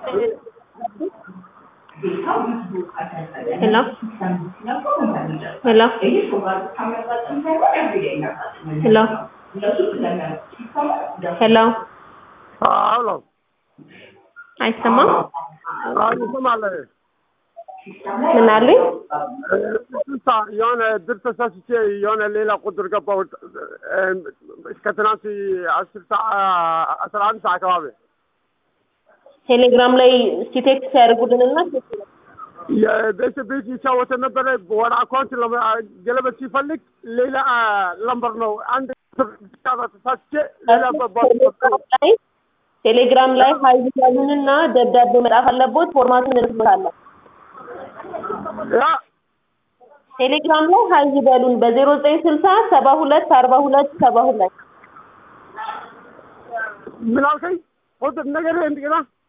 Hello? Hello? Hello? Hello? አሎ አይሰማም? ይሰማል። ምን አሉኝ? ስልሳ የሆነ ድር ተሳስቼ የሆነ ሌላ ቁጥር ገባሁ። እስከ ትናንት አስር ሰዓት አስራ አንድ ሰዓት አካባቢ ቴሌግራም ላይ እስኪ ቴክስት ያደርጉልንና የቤት ቤት ይጫወተ ነበረ። ወደ አካውንት ገለበት ሲፈልግ ሌላ ለምበር ነው። አንድ ተሳስቼ ሌላ ላይ ቴሌግራም ላይ ሀይ ያሉንና ደብዳቤ መጻፍ አለቦት። ፎርማቱን እንልክበታለን። ያ ቴሌግራም ላይ ሀይ በሉን በዜሮ ዘጠኝ ስልሳ ሰባ ሁለት አርባ ሁለት ሰባ ሁለት ምን አልከኝ? ቁጥር ነገር እንደገና